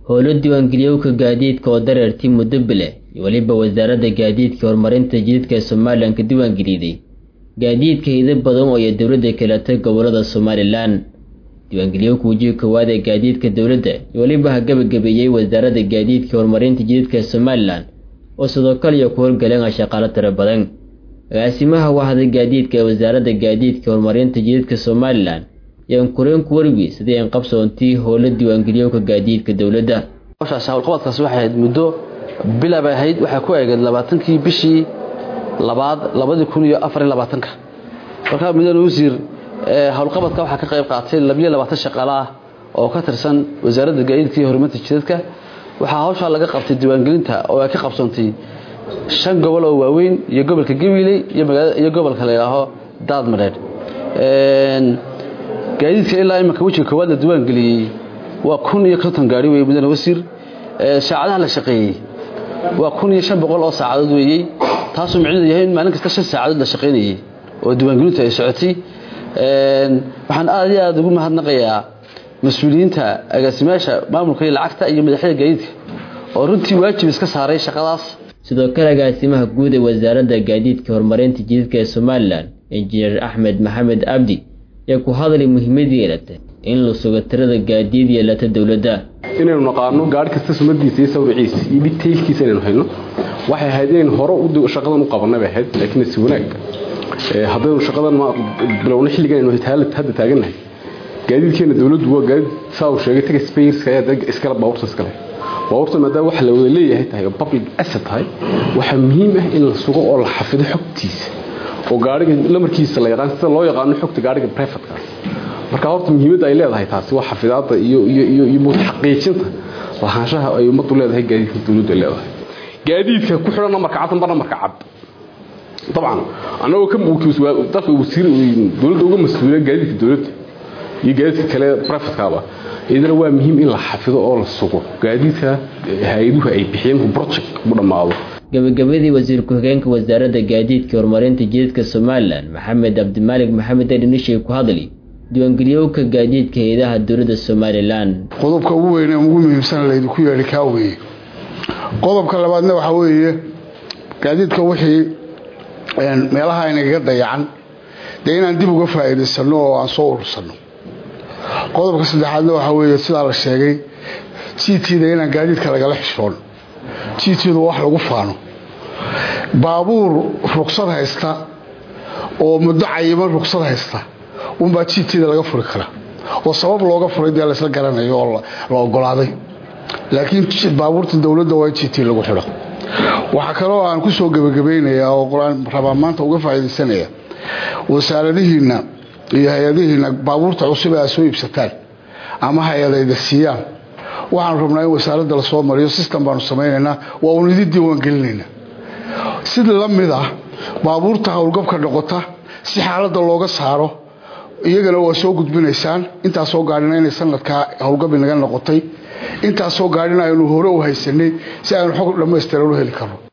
howlo diiwaangeliyowka gaadiidka oo dareertii muddo bile iyo weliba wasaaradda gaadiidka horumarinta jidadka ee somalilan ka diiwaangeliday gaadiidka hida badan oo ay dowladda kelatay gobolada somalilan diiwaangeliyowka wajiga koowaad ee gaadiidka dowladda iyo weliba ha gabagabeeyey wasaaradda gaadiidka horumarinta jidadka ee somalilan oo sidoo kale iyo ku howlgaleen shaqaalo tiro badan agaasimaha wahda gaadiidka ee wasaaradda gaadiidka horumarinta jidadka somalilan yaan kureen ku wargi sidii aan qabsoontii howlo diiwaangeliyowka gaadiidka dowladda hawshaas howlqabadkaasi waxay ahayd muddo bila bay ahayd waxay ku eegeed labaatankii bishii labaad labadii kun iyo afar iyo labaatanka markaa mudane wasiir howlqabadka waxaa ka qayb qaatay labiyo labaatan shaqaale ah oo ka tirsan wasaaradda gaadiidka iyo horumarinta jidadka waxaa hawshaa laga qabtay diiwaangelinta oo ay ka qabsoontay shan gobol oo waaweyn iyo gobolka gabiley iyo gobolka la yidhaaho daadmadheedh gaadiidka ilaa imanka wejiga koowaad la diiwaangeliyey waa kun iyo konton gaari wey mudane wasiir saacadaha la shaqeeyey waa kun iyo shan boqol oo saacadood weeyey taasuu micnidu yahay in maalin kasta shan saacadood la shaqaynayey oo diiwaangelintu ay socotay waxaan aad iyo aada ugu mahadnaqayaa mas-uuliyiinta agaasimayaasha maamulka iyo lacagta iyo madaxyada gaadiidka oo runtii waajib iska saaray shaqadaas sidoo kale agaasimaha guud ee wasaaradda gaadiidka horumarinta jidadka ee somalilan injineer axmed maxamed abdi ayaa ku hadlay muhiimad yeelata in la sugo tirada gaadiid yeelata dowladda inaynu naqaano gaari kasta sumadiisa iyo sawriciisa iyo detailkiisa inaynu hayno waxay ahayd inaynu hore shaqadan u qabanay bay ahayd laakiin si wanaag haddaynu shaqadan bilowna xilligan aynu hadda taagannahay gaadiidkeena dowladdu waa gaadiid saa uu sheegay taga spayrska ayaa iskale baabuurta iskale baabuurta maadaama waxa la wada leeyahay tahay oo public asset tahay waxaa muhiim ah in la sugo oo la xafido xogtiisa oo gaariga lamarkiisa la yaqaan sida loo yaqaano xogta gaariga brefatkaas marka horta muhiimadda ay leedahay taasi waa xafidaadda iyo iyo iyo iyo xaqiijinta lahaanshaha ay ummaddu leedahay gaadiidka dowladdu ay leedahay gaadiidka ku xidhan namarka cad amba namarka cad dabcan annagoo ka dalka wasiir dowladda uga mas-uula gaadiidka dowladda iyo gaadiidka kale brefatkaaba idana waa muhiim in la xafido oo la sugo gaadiidka hay-aduhu ay bixiyeen project u dhammaado gabagabadii wasiir ku-xigeenka wasaaradda gaadiidka horumarinta jidadka somalilan maxamed cabdimaalig maxamed edhinishay ku hadli diiwaangeliyowka gaadiidka hay-adaha dowladda somalilan qodobka ugu weyne ugu muhiimsan laydinku yeedhi kaa weeye qodobka labaadna waxaa weeye gaadiidka wixii meelaha inagaga dayacan dee inaan dib uga faa'iidaysanno oo aan soo urursanno qodobka saddexaadna waxaa weeye sidaa la sheegay jiitiida inaan gaadiidka lagala xishoon jiitiidu wax lagu faano baabuur ruqsad haysta oo muddo cayiman ruqsad haysta unbaa jiitiida laga furi karaa oo sabab looga furay dee laysla garanayo oo la ogolaaday laakiin baabuurta dowladda waa in jiiti lagu xidho waxaa kaloo aan ku soo gebagabaynayaa oo qur-aan rabaa maanta uga faa'iidaysanaya wasaaradihiinna iyo hay-adihiinna baabuurta cusub ee aad soo iibsataan ama hay-adayda siiyaan waxaanu rabnaa in wasaaradda lasoo mariyo system baanu samaynaynaa waa uun idin diiwaangelinaynaa sida la mid ah baabuurta howlgabka noqota si xaaladda looga saaro iyagana waa soo gudbinaysaan intaasoo gaadhina inay sanadkaa howlgab inaga noqotay intaasoo gaadhina aynu hore u haysanay si aynu xog dhammaystiran u heli karno